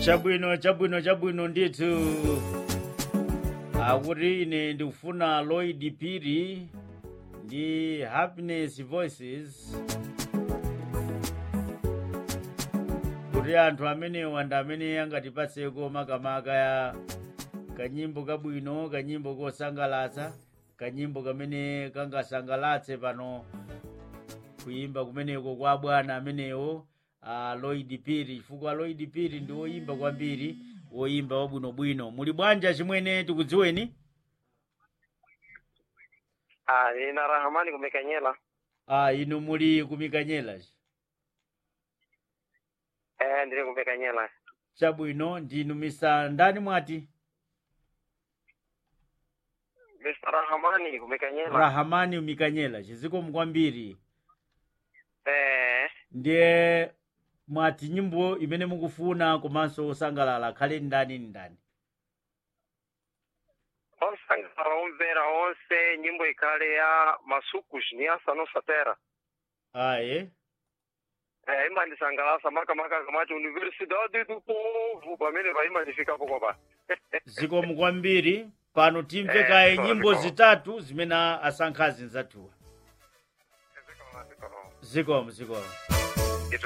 chabwino chabwino chabwino ndithu akuti ine ndikufuna lloyd phiri ndi happiness voices kuti anthu amenewa ndi amene angatipatseko makamaka ya kanyimbo kabwino kanyimbo kosangalatsa kanyimbo kamene kangasangalatse pano kuyimba kumeneko kwa bwana amenewo uh, lloyd phiri chifukwa lloyd phiri ndi woyimba kwambiri woyimba wabwinobwino muli bwanja chimwene tikudziweni Ah, ina Rahamani kumekanyela. uh, inu muli kumikanyela Eh, ndili kumekanyela. chabwino ndinu misa ndani mwati Mr. Rahamani kumekanyela. rahamani umikanyela chizikomo kwambiri Eh, ndiye mwati nyimbo imene mukufuna komanso osangalala khale ndani ni ndani osangala omvera onse nyimbo ikale ya masukushi ni asano satera. aye Eh, ima ndisangalasa maka maka kamati Universidade do Povo pamene paima ndifikapo kopa. zikomo kwambiri pano timve Eh, kaye zikomo, nyimbo zikomo. zitatu zimene asankhazi nzathuwa zikomo zikomo